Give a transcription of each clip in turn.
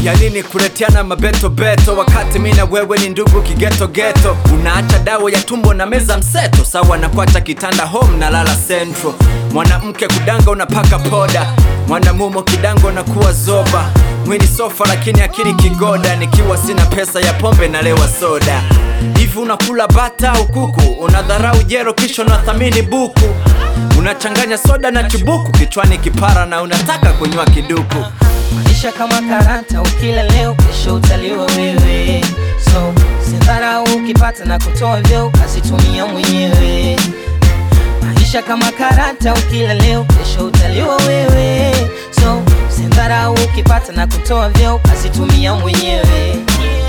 ya nini kuleteana mabeto beto wakati mi na wewe ni ndugu kigeto geto unaacha dawa ya tumbo na meza mseto sawa na kuacha kitanda home na lala central mwanamke kudanga unapaka poda mwanamumo kidango na kuwa zoba mwili sofa lakini akili kigoda nikiwa sina pesa ya pombe na lewa soda hivi unakula bata au kuku unadharau jero kisha unathamini buku unachanganya soda na chubuku kichwani kipara na unataka kunywa kiduku maisha kama karata ukila leo kesho utaliwa wewe so sindharau ukipata na kutoa vyo ukazitumia mwenyewe maisha kama karata ukila leo kesho utaliwa wewe so sindharau ukipata na kutoa vyo ukazitumia mwenyewe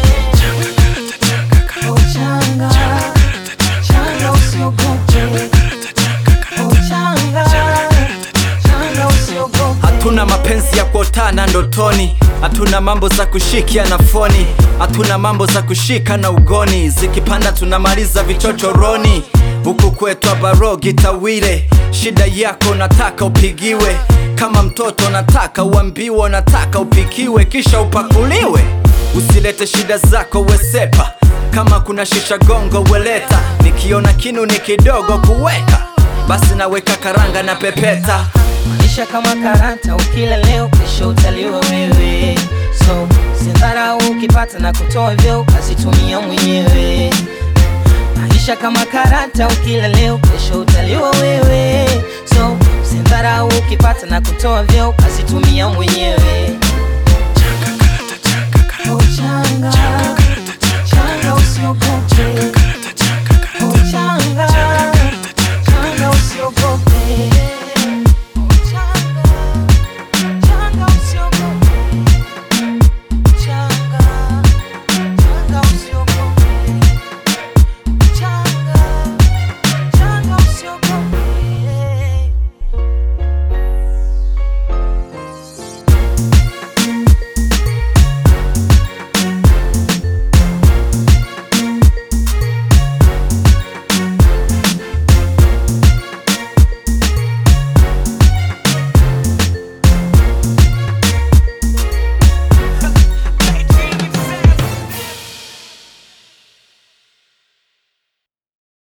Oh, changa, changa usiogope. Oh, changa, changa usiogope. hatuna mapenzi ya kuotana ndotoni hatuna mambo za kushikia na foni hatuna mambo za kushika na ugoni zikipanda tunamaliza vichochoroni huku kwetu abarogi tawile shida yako nataka upigiwe kama mtoto nataka uambiwe nataka upikiwe kisha upakuliwe usilete shida zako wesepa kama kuna shisha gongo weleta nikiona kinu ni kidogo kuweka basi naweka karanga na pepeta maisha kama karata ukila leo kesho utaliwa wewe so sindharau ukipata na kutoa vyo ukazitumia mwenyewe maisha kama karata ukila leo kesho utaliwa wewe so sindharau ukipata na kutoa vyo ukazitumia mwenyewe Oh, changa, changa usiogope